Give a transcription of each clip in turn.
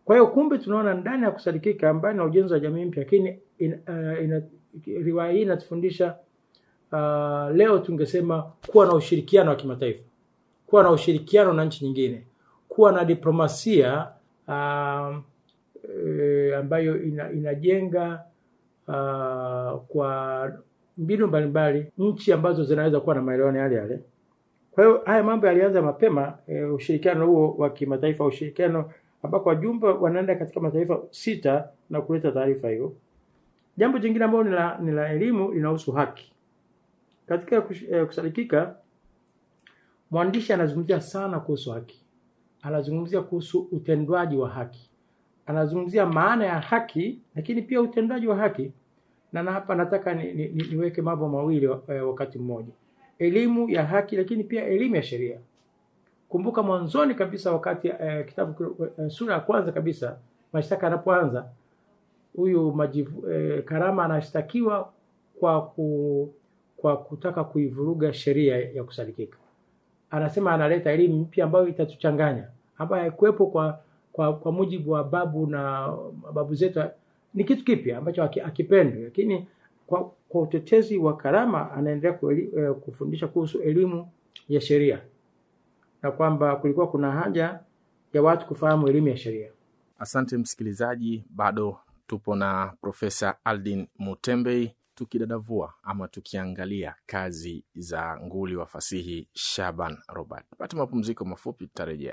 Kwa hiyo kumbe tunaona ndani ya kusadikika mbali na ujenzi wa jamii mpya, lakini in, uh, ina, riwaya hii inatufundisha uh, leo tungesema kuwa na ushirikiano wa kimataifa, kuwa na ushirikiano na nchi nyingine, kuwa na diplomasia uh, e, ambayo ina, inajenga uh, kwa mbinu mbalimbali nchi ambazo zinaweza kuwa na maelewano yale yale. Kwa hiyo haya mambo yalianza mapema e, ushirikiano huo wa kimataifa, ushirikiano ambako wajumbe wanaenda katika mataifa sita na kuleta taarifa hiyo. Jambo jingine ambalo ni la, ni la elimu linahusu haki. Katika kush, eh, kusadikika mwandishi anazungumzia sana kuhusu haki, anazungumzia kuhusu utendwaji wa haki, anazungumzia maana ya haki, lakini pia utendwaji wa haki. Na na hapa nataka ni, ni, ni, niweke mambo mawili eh, wakati mmoja, elimu ya haki, lakini pia elimu ya sheria. Kumbuka mwanzoni kabisa wakati eh, kitabu eh, sura ya kwanza kabisa mashtaka yanapoanza, huyu majivu eh, Karama anashtakiwa kwa ku, kwa kutaka kuivuruga sheria ya kusadikika. Anasema analeta elimu mpya ambayo itatuchanganya, ambayo haikuwepo kwa, kwa kwa mujibu wa babu na babu zetu. Ni kitu kipya ambacho akipendwi, lakini kwa, kwa utetezi wa Karama anaendelea kueli, eh, kufundisha kuhusu elimu ya sheria na kwamba kulikuwa kuna haja ya watu kufahamu elimu ya sheria. Asante msikilizaji, bado tupo na Profesa Aldin Mutembei tukidadavua ama tukiangalia kazi za nguli wa fasihi Shaban Robert. Pata mapumziko mafupi, tutarejea.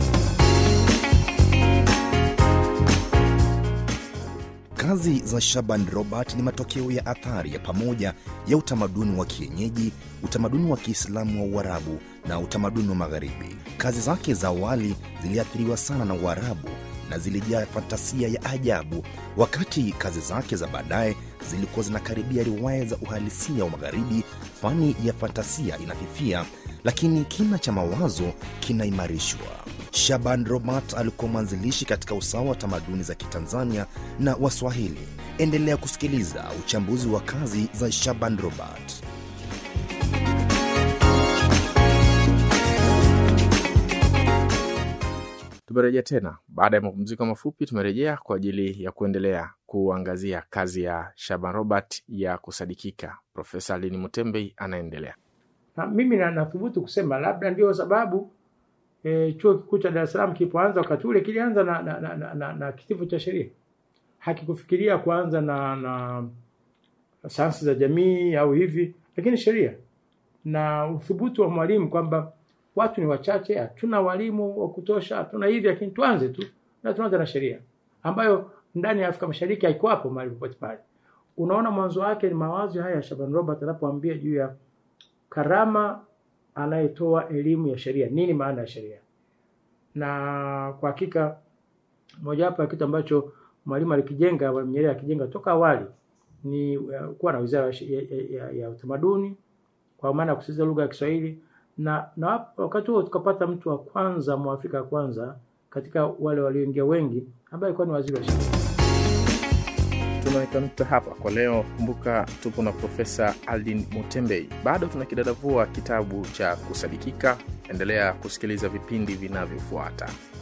Kazi za Shaban Robert ni matokeo ya athari ya pamoja ya utamaduni wa kienyeji, utamaduni wa Kiislamu wa Uarabu na utamaduni wa Magharibi. Kazi zake za awali ziliathiriwa sana na Uarabu na zilijaa fantasia ya ajabu, wakati kazi zake za baadaye zilikuwa zinakaribia riwaya za uhalisia wa Magharibi. Fani ya fantasia inafifia, lakini kina cha mawazo kinaimarishwa. Shaban Robert alikuwa mwanzilishi katika usawa wa tamaduni za Kitanzania na Waswahili. Endelea kusikiliza uchambuzi wa kazi za Shaban Robert. Tumerejea tena baada ya mapumziko mafupi. Tumerejea kwa ajili ya kuendelea kuangazia kazi ya Shaban Robert ya kusadikika. Profesa Lini Mutembei anaendelea. Na mimi na nathubutu kusema labda ndio sababu e, chuo kikuu cha Dar es Salaam kilipoanza wakati ule kilianza na, na, na, na, na, na kitivo cha sheria, hakikufikiria kuanza na, na sayansi za jamii au hivi, lakini sheria na uthubutu wa mwalimu kwamba watu ni wachache, hatuna walimu wa kutosha, hatuna hivi, lakini tuanze tu na tuanze na sheria ambayo ndani ya Afrika Mashariki haiko hapo mahali popote pale. Unaona, mwanzo wake ni mawazo haya ya Shaban Robert anapoambia juu ya Karama anayetoa elimu ya sheria, nini maana ya sheria. Na kwa hakika mojawapo ya kitu ambacho mwalimu alikijenga, Mwalimu Nyerere akijenga toka awali ni uh, kuwa na wizara ya, ya, ya, ya utamaduni kwa maana ya kusisitiza lugha ya Kiswahili na, na wakati huo tukapata mtu wa kwanza mwafrika wa kwanza katika wale walioingia wengi ambaye alikuwa ni waziri wa sheria. Tunaweka nukta hapa kwa leo. Kumbuka tupo na Profesa Aldin Mutembei, bado tunakidadavua kitabu cha kusadikika. Endelea kusikiliza vipindi vinavyofuata.